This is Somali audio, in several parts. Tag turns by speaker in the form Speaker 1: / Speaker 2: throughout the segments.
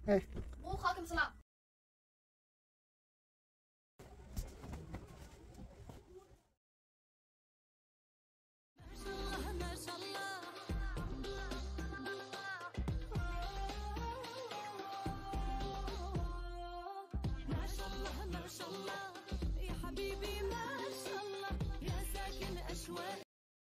Speaker 1: Bol kalkın sınav.
Speaker 2: ما شاء الله ما شاء الله يا حبيبي ما شاء الله يا ساكن أشواق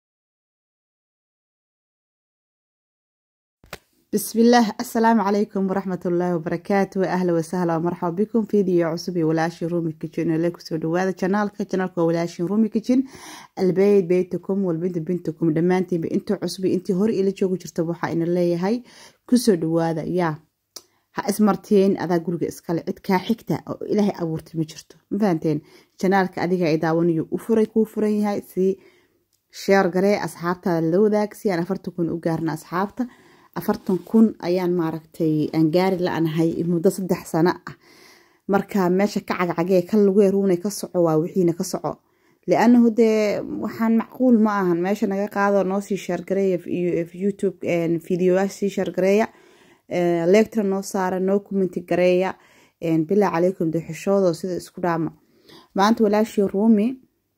Speaker 3: بسم الله السلام عليكم ورحمة الله وبركاته أهلا وسهلا ومرحبا بكم فيديو عصبي ولاشي رومي كيتشن إليكم سودو هذا شانالك شانالك ولاشي رومي كيتشن البيت بيتكم والبنت بنتكم دمانتي بإنتو عصبي إنتي هور إلي جوجو جرتو waxaa ina leeyahay kusoo dhawaada yaa ha ismarteen adaa guriga iskale cid kaa xigta oo ilaahay abuurtay ma jirto ma fahanteen janaalka adiga ay daawanayo u furay kuu furan yahay si sheer garee asxaabtaada la wadaag si aan afartan kun u gaarna asxaabta afartan kun ayaan maaragtay aan gaari la-anahay muddo saddex sano ah marka meesha ka cagcagee kan lagu yaruunay ka soco waa wixiina ka soco lianahu dee waxaan macquul ma ahan meesha naga qaado noo sii sheergareeya youtube videoyaasha sii sheergareeya lectra noo saara noo commenti gareeya bilaa calaykum dee xishoodo sida isku dhaama maanta walaashii ruumi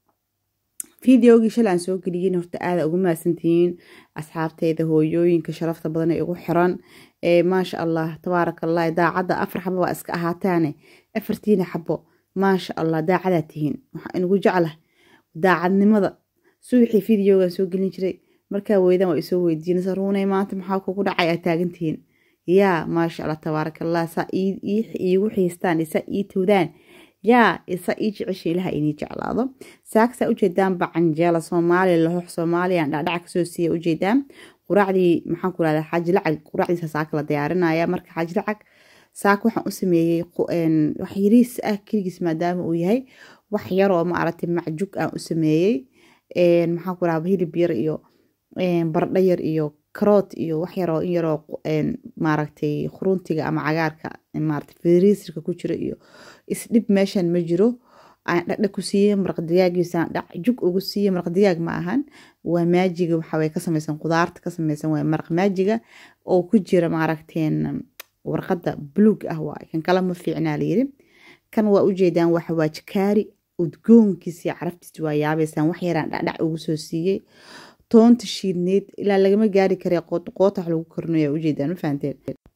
Speaker 3: fideogii shalay aan soo geliyin horta aada ugu mahadsantihiin asxaabteyda hooyooyinka sharafta badan ee igu xiran ee maasha allah tabaaraka allah daacadda afar xabo waa iska ahaataane afartiina xabo maasha allah daacadaa tihiin waxaa inugu jeclah daacadnimada suwixii fideogan soo gelin jiray markaa weydan waa isoo weydiinaysa ruunay maanta maxaa kugu dhacay aad taagantihiin yaa maasha allah tabaaraka allah saa iigu xiistaan isaa ii towdaan yaa isa ii jecesha ilaha inii jeclaado saaksaa ujeedaan bacanjeela soomaaliya lahox soomaaliyan dhacdhaca kasoo siiya ujeedaan quraacdii maxaan ku rahdaa xaaji lacag quraacdiisa saaka la diyaarinaya marka xaaji lacag saaka waxaan u sameeyey wax yariis ah keligiis maadaama uu yahay wax yaroo maaragtay macjug aan u sameeyey maxaan ku rahdaa hilib yar iyo bardho yar iyo karoot iyo wax yaroo in yaroo maaragtay khuruntiga ama cagaarka maaragtay firiisirka ku jira iyo isdhib meeshan ma jiro aan dhadha ku siiyey maraq digaagiisaan dhac jug ugu siiyey maraq digaag ma ahan waa maajiga waxaway ka samaysan qudaarta ka samaysan waa maraq maajiga oo ku jira maaragteen warqadda buluug ah waay kan kale ma fiicnaa layiri kan waa ujeedaan waxa waa jikaari udgoonkiisa caraftiisa waa yaabaysaan wax yaraan dhacdhac ugu soo siiyey toonta shiidneyd ilaa lagama gaari kare qoota wax lagu korinayo ujeedaan ma fahanteen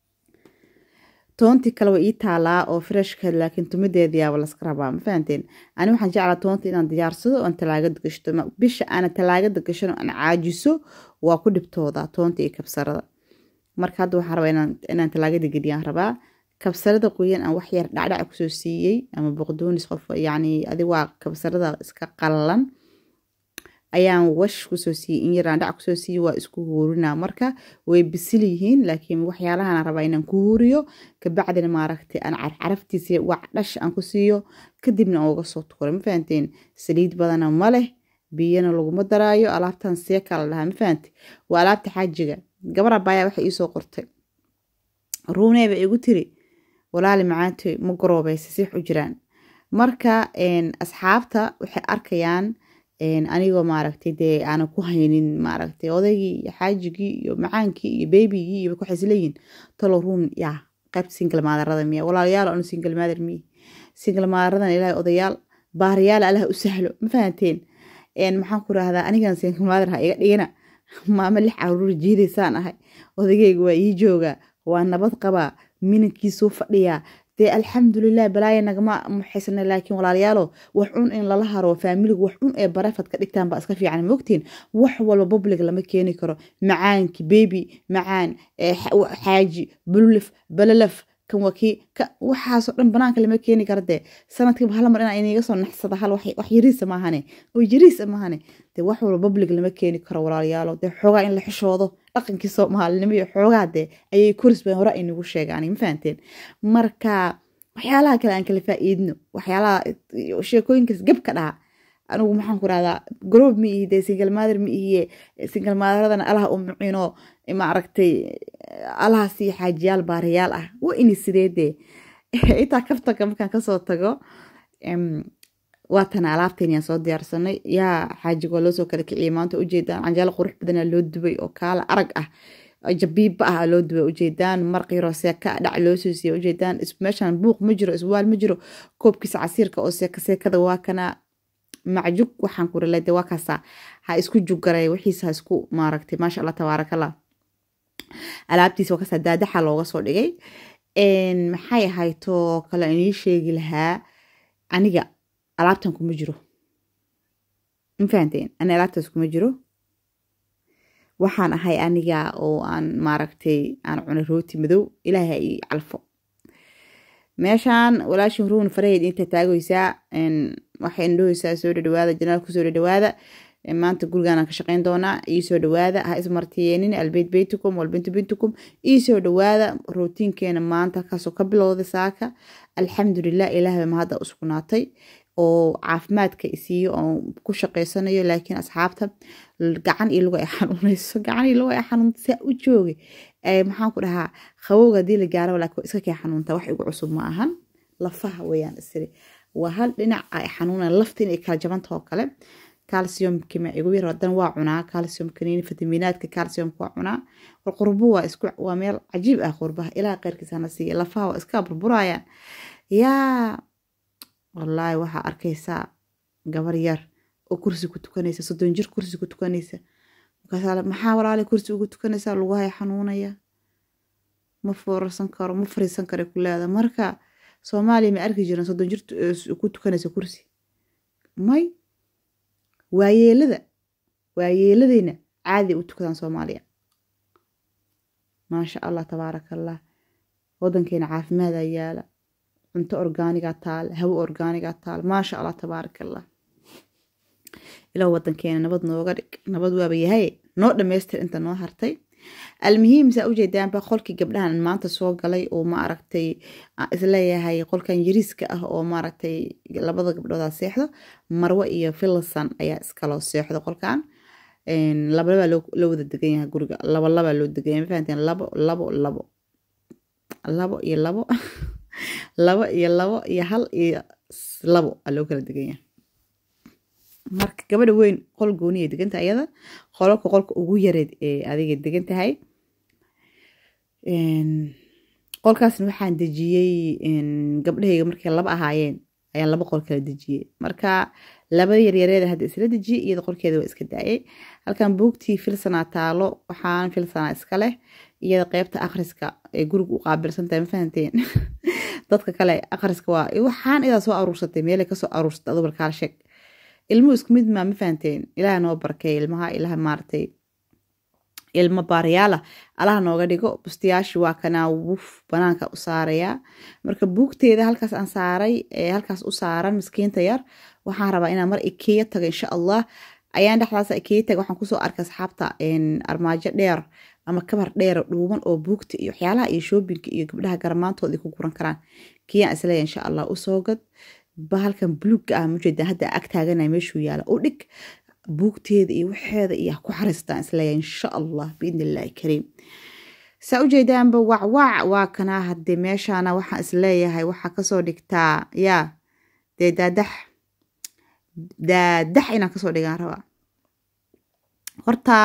Speaker 3: toontii kale waa ii taalaa oo freshka laakiin tumadeeda yaaba laska rabaa ma fahanteen ani waxaan jeclaa toonta inaan diyaarsado oon talaagada gashto bisha aana talaagada gashan aan caajiso waa ku dhibtooda toonta iyo kabsarada marka hadda waxaan rabaa inaan talaagada geliyaan rabaa kabsarada qoyan aan wax yar dhacdhac kusoo siiyey ama boqdoonis qof yacni adi waa kabsarada iska qallalan ayaan wash kusoo siiyey in yaraan dhac kusoo siiyey waa isku huurinaa marka way bisil yihiin laakiin waxyaalahan rabaa inaan ku huuriyo kabacdina maaragtay aan carcaraftiisa wac dhash aan ku siiyo kadibna aan uga soo tukuro ma fahanteen saliid badana ma leh biyana laguma daraayo alaabtan seeka la dhahaa ma fahante waa alaabta xaajiga gabar abaaya waxay iisoo qortay ruuneeba igu tiri walaali macaantoy ma garoobaysa six u jiraan marka asxaabta waxay arkayaan anigoo maaragtay dee aanan ku haynin maaragtay odaygii iyo xaajigii iyo macaankii iyo beybigii iyo waxay isleeyihin talo ruun yaa qaybta single maadarada miya walaalayaal anu single maader miya single maadaradan ilaahay odayaal baariyaal allah u sahlo ma fahanteen maxaan ku rahdaa anigan single maader ha iga dhigina maamo lix caruur jiidaysaan ahay odageyga waa ii joogaa waa nabad qabaa minankiisuu fadhiyaa dee alxamdulilah balaaya nagama muxaysana laakiin walaalayaalo wax cun in lala haro faamiligu wax cun ee barefad ka dhigtaan baa iska fiican mogtiin wax walba public lama keeni karo macaanki bebi macaan xaaji bululif balalaf kan wakii waxaasoo dhan banaanka lama keeni kara dee sanadkiiba hal mar inaa iniga soo naxsada hal wax yariisa maahane oo yariisa maahane dee wax walba public lama keeni karo walaalayaalo dee xoogaa in la xishoodo dhaqankii soomaalinimo iyo xoogaa dee ayay koris badan hore aynagu sheegaan ma fahanteen marka waxyaalaha kale aan kala faa'iidno waxyaalaha sheekooyinkaas gab ka dhaha anigu maxaan ku rahdaa garoob ma ihi dee single mother ma ihiye single motheradana alaha u mucino maaragtay alaha sii xaajiyaal baarayaal ah waa ini sidee dee intaa kaftanka markaan kasoo tago waatana alaabteeniaan soo diyaarsanay yaa xaajiga waa loosoo kala kiciyay maanta ujeedaan canjaalo qurux badanaa loo dubay oo kaala arag ah jabiibba ah loo duba ujeedaan marqiiroo seeka dhac loo soo siiya ujeedaan meeshaan buuq ma jiro iswaal ma jiro koobkiisa casiirka oo seeka seekada waa kana macjug waxaan ku rilade waa kaasaa ha isku jugaray wixiisa ha isku maaragtay maasha allah tabaarakallah alaabtiisa waa kaasaa daadaxa looga soo dhigay maxay ahaytoo kale inii sheegi lahaa aniga alaabtan kuma jiro ma fahanteen ani alaabtaas kuma jiro waxaan ahay aniga oo aan maaragtay aan cunay rooti madow ilaaha i calfo meeshaan walaashin ruun faraheed inta taagaysaa waxay indhohaysaa soo dhadhawaada janaalku soo dhadhawaada maanta gurigaanaan ka shaqeyn doonaa ii soo dhawaada ha ismartiyeenin albeyt beytukum walbintu bintukum ii soo dhawaada rootiinkeena maanta kaasoo ka bilowday saaka alxamdulilah ilaahay ma hadda usugnaatay oo caafimaadka isiiyo oo ku shaqeysanayo laakiin asxaabta gacan iyo luga ay xanuunayso gacan iyo luga ay xanuunta saa u joogay maxaan ku dhahaa qabowga haddii la gaaro laakiin iska kee xanuunta wax igu cusub ma ahan lafaha weeyaan isiri waa hal dhinac ay xanuunayaan lafta inay kala jabanta oo kale calciumki ma igu yar hadan waa cunaa calcium kaniini fitamiinaadka calciumka waa cunaa war qurbo waa isku waa meel cajiib ah qurbaha ilaa qeyrkiisa hana siiya lafaha waa iska burburayaan yaa wallaahi waxaa arkaysaa gabar yar oo kursi ku tukanaysa soddon jir kursi ku tukanaysa markaas maxaa walaale kursi ugu tukanaysaa lugahay xanuunaya ma foorarsan karo ma fariisan karo ku leeda marka soomaaliya ma arki jiran soddon jir ku tukanaysa kursi may waayeelada waayeeladeyna caadi u tukadaan soomaaliya maasha allah tabaaraka allah wadankeena caafimaada yaala cunto orgaaniga taal hawo orgaaniga taal maasha allah tabaaraka allah ilaa wadankeena nabad nooga dhig nabad waaba yahay noo dhamaystir inta noo hartay almuhiim saa ujeedaanba qolkii gabdhahan maanta soo galay oo ma aragtay isleeyahay qolkan yariiska ah oo maaragtay labada gabdhooda seexdo marwe iyo filson ayaa iskaloo seexdo qolkan labalabaa loo wada degan yahay guriga laba labaa loo degan yahay mafahanteen labo labo labo labo iyo labo labo iyo labo iyo hal iyo labo aa loo kala degan yahay marka gabadha weyn qol gooniya degantahay ayada qololka qolka ugu yareed ee adiga degan tahay qolkaasna waxaan dejiyey gabdhahayga markay laba ahaayeen ayaan laba qol kala dejiyey marka labada yaryareeda hadda isla dejiyey iyada qolkeeda waa iska daayay halkan buugtii filsanaa taalo waxaan filsanaa iska leh iyada qeybta akhriska ee guriga u qaabilsantahay ma fahanteen dadka kale akhriska waa waxaan idaa soo aruursatay meelay kasoo aruursatay adu balkaal sheeg ilmuhu isku mid maa ma fahanteen ilaah noo barkay ilmaha ilaah maaragtay ilmo baarayaala allaha nooga dhigo bustayaashii waa kanaa wuf banaanka u saarayaa marka buugteeda halkaas aan saaray halkaas u saaran miskiinta yar waxaan rabaa inaan mar ikeya tago insha allah ayaan dhexdaas ikeya taga waxaan kusoo arkay asxaabta armaajo dheer ama kabar dheer dhuuban oo buugta iyo waxyaalaha iyo shoobinka iyo gabdhaha garmaantooda ku guran karaan kiyaan isleeya insha allah usoo gad bahalkan buluugga ah mujeeda hadda ag taaganaya meeshuu yaala u dhig buugteeda iyo waxeeda iyo ku xariistaan isleeya insha allah biidni illaahi kariim saa ujeedaanba wacwac waa kanaa hadde meeshaana waxaan isleeyahay waxaa kasoo dhigtaa yaa dee daadax daadax inaan kasoo dhigaan rabaa horta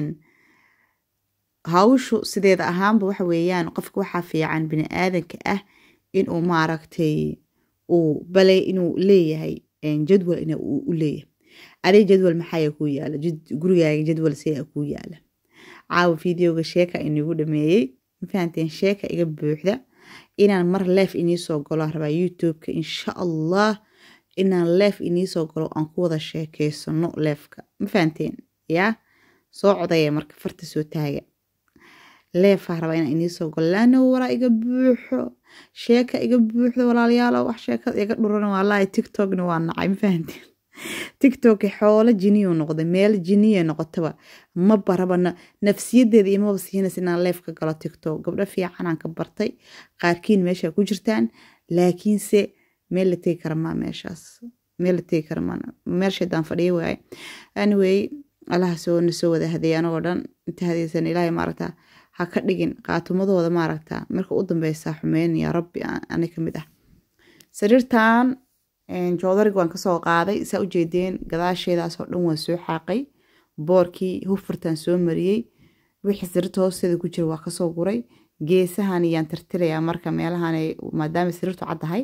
Speaker 3: hawshu sideeda ahaanba waxa weeyaan qofka waxaa fiican bini aadanka ah inuu maaragtay uu balay inuu leeyahay jadwal in u leeyahay adig jadwal maxaaya kuu yaala gurigaaga jadwal sidaa kuu yaala caawa videoga sheeka inigu dhameeyey mafahanteen sheeka iga buuxda inaan mar leef iniisoo galo rabaa youtubeka insha allah inaan leef iniisoo galo aan ku wada sheekeysano leefka mafahanteen yaa soo codaya marka farta soo taaga leefaa rabaa inaan iniisoo galo laana walaa iga buuxo sheeka iga buuxda walaalayaalo wax sheekada iga dhuran walahi tiktokna waa nacay mafahanteen tiktok xoolo jiniyu noqday meel jiniya noqotaba ma baraba nafsiyadeeda imaba siinaysa inaan leef ka galo tiktok gabdho fiicanaan ka bartay qaarkiin meesha ku jirtaan laakiinse meel la tegi kara maa meeshaas meel la tegi kara maa meel shaydaan fadhiya waaye anyway allaha soo na soo wada hadeey anagoo dhan inta hadeysan ilaahay maaragta ha ka dhigin qaatumadooda maaragta marka u dambeysa xumeyn ya rabbi ani ka mid ah sariirtan joodarig waan kasoo qaaday saa ujeedeen gadaasheedaasoo dhan waan soo xaaqay boorkii hufurtan soo mariyey wixii sariirta hoosteeda ku jira waa kasoo guray geesahan yaan tirtirayaa marka meelahan maadaama sariirtu caddahay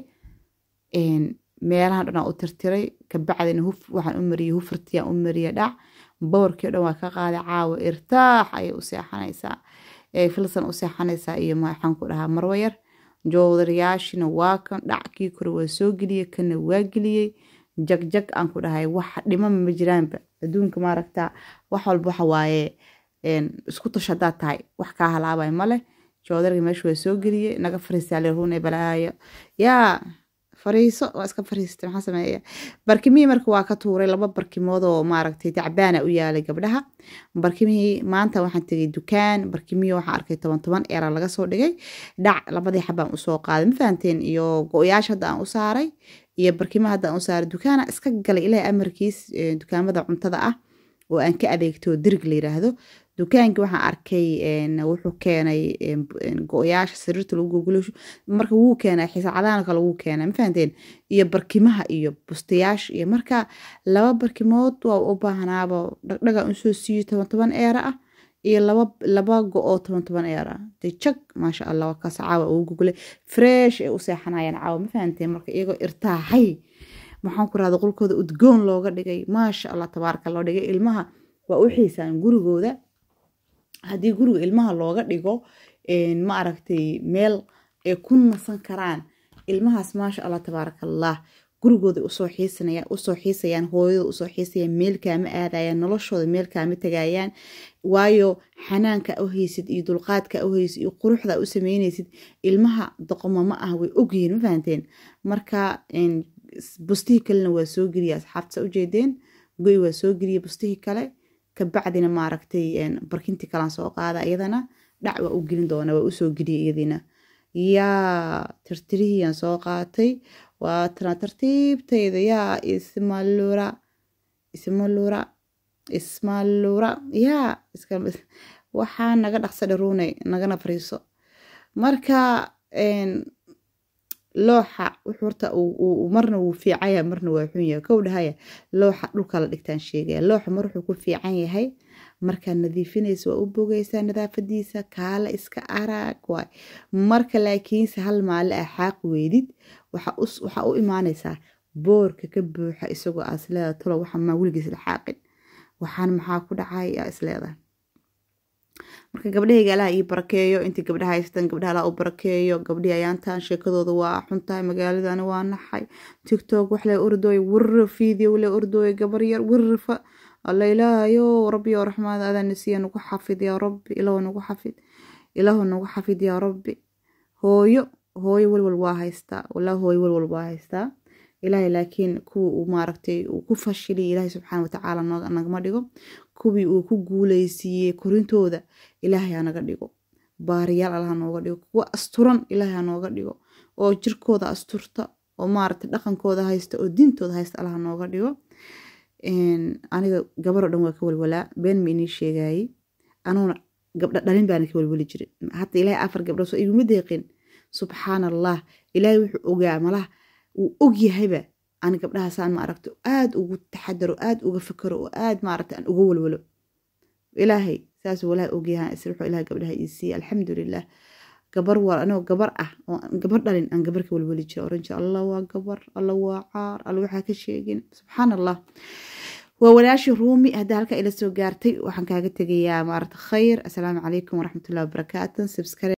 Speaker 3: meelahan dhan u tirtiray kabacdina huf waxaan u mariyey hufurtiyaan u mariyey dhac boorkii dhan waa ka qaaday caawa irtaax ayay u seexanaysaa filsan u seexanaysaa iyo maxaan ku dhahaa marwayar joodariyaashina waa kan dhackii kore waa soo geliyey kana waa geliyey jagjag aan ku dhahay wax dhimama ma jiraanba adduunka maaragta wax walba waxa waaye isku tush haddaad tahay wax kaa halaabay male joodariga meesha waa soo geliyey naga fariisaale ruune balaayo yaa fariiso waa iska fariistay maxaa sameeya barkimihii marka waa ka tuuray laba barkimood oo maaragtay tacbaana u yaalay gabdhaha barkimihii maanta waxaan tegay dukaan barkimihii waxaan arkay toban toban eera laga soo dhigay dhac labadii xabaan usoo qaaday ma fahanteen iyo go-yaasha hadda aan u saaray iyo barkimaha hadda aan u saaray dukaana iska galay ilaahay amarkiis dukaamada cuntada ah oo aan ka adeegto dirig la yiraahdo dukaankii waxaan arkay wuxuu keenay go-yaasha sariirta lagu gogulasho marka wuu keenay xisaacadaanka lagu keenay ma fahanteen iyo barkimaha iyo bustayaasha iyo marka laba barkimood waa u baahnaaba dhagdhaga usoo siiyo toban toban eera ah iyo laba laba go-oo toban toban eera ah de jag maasha allah waa kaas caawa ugu gogolay fresh ay u seexanayaan caawa ma fahanteen marka iyagoo irtaaxay maxaan ku rahda qolkooda udgoon looga dhigay maasha allah tabaaraka loo dhigay ilmaha waa u xiisaan gurigooda haddii guriga ilmaha looga dhigo ma aragtay meel ay ku nasan karaan ilmahaas maasha allah tabaaraka allah gurigooda usoo xiisanayaan usoo xiisayaan hooyada usoo xiisayaan meelkaama aadayaan noloshooda meelkaama tagayaan waayo xanaanka u haysid iyo dulqaadka u haysid iyo quruxda u sameynaysid ilmaha doqoma ma ah way ogyihiin ma fahanteen marka bustihii kalena waa soo geliya asxaabta ujeedeen goy waa soo geliya bustihii kale kabacdina maaragtay barkintii kalaan soo qaada iyadana dhac waa u gelin doona waa usoo geliya iyadiina yaa tirtirihiyaan soo qaatay waa tana tartiibtayda yaa ismalura ismalura ismalura yaa waxaa naga dhaqsa dharuunay nagana fariiso marka looxa horta marna wuu fiicanya marna waa xun yahay kow dhahaya looxa dhulka la dhigtaan sheegaya looxa mar wuxuu ku fiican yahay markaad nadiifinaysa waa u bogaysaa nadaafadiisa kaala iska araag waay marka laakiinse hal maale ah xaaq weydid waxaa u imaanaysaa boorka ka buuxa isagoo aa isleeda tulo waxa maa weligiis la xaaqin waxaan maxaa ku dhacay aa isleedahay marka gabdhahayga alaha ii barakeeyo intii gabdhaha haystaan gabdhaha alaha u barakeeyo gabdhihii ayaantaan sheekadooda waa xuntahay magaaladana waa naxay tiktok wax le ordooy wirra video le ordooy gabar yar wirrafa alla ilaahayo rabbi oo raxmaad adaa nasiya nagu xafid yaa rabbi ilaahu nagu xafid ilaahu nagu xafid yaa rabbi hooyo hooyo walwal waa haystaa walaa hooyo walwal waa haystaa ilaahay laakiin kuwa uu maaragtay uu ku fashilay ilaahay subxaana watacaala nagama dhigo kuwii uu ku guuleysiiyey korintooda ilaahay ha naga dhigo baariyaal allaha nooga dhigo kuwa asturan ilaahay ha nooga dhigo oo jirkooda asturta oo maaragtay dhaqankooda haysta oo diintooda haysta allaha nooga dhigo aniga gabaroo dhan waa ka walwalaa been ma inii sheegayey anuuna gabdha dhalin baana ka walwali jiray hata ilaahay afar gabdhood soo iguma deeqin subxaan allah ilaahay wuxuu ogaa malaha uu og yahayba ani gabdhahaasaan ma aragto aada ugu taxadaro aada uga fakaro oo aada maaragta aan uga walwalo ilaahay saasuu walaahi ogyahan isla wuxuu ilahay gabdhaha ii siiyey alxamdulilah gabar waa anoo gabar ah oo gabar dhalin aan gabar ka walwali jira oran jira allah waa gabar allah waa caar alla waxaa ka sheegin subxaan allah waa walaashii ruumi haddaa halkaa ila soo gaartay waxaan kaaga tegayaa maaragta khayr assalaamu calaykum waraxmatullahi wabarakaatu subscribe